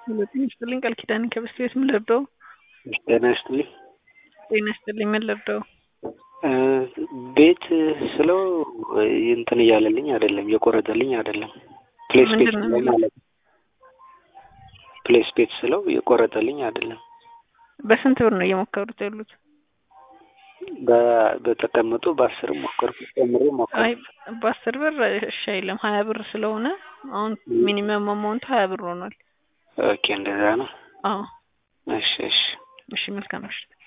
ጤና ይስጥልኝ ቃል ኪዳን ከብስት ቤት ምን ልርዳው? ጤና ይስጥልኝ። ጤና ይስጥልኝ ምን ልርዳው? ቤት ስለው እንትን እያለልኝ አይደለም፣ የቆረጠልኝ አይደለም። ፕሌስ ቤት ምንድን ነው ስለው የሚለው? ማለት ነው። ፕሌስ ቤት ስለው የቆረጠልኝ አይደለም። በስንት ብር ነው እየሞከሩት ያሉት? በ- በተቀመጡ በአስርም ሞከርኩ ጨምሬ ሞከርኩ። አይ በአስር ብር እሺ አይልም። ሀያ ብር ስለሆነ አሁን ሚኒመም አማውንቱ ሀያ ብር ሆኗል። ኦኬ እንደዛ ነው። አዎ እሺ እሺ እሺ መልካም ምሽት።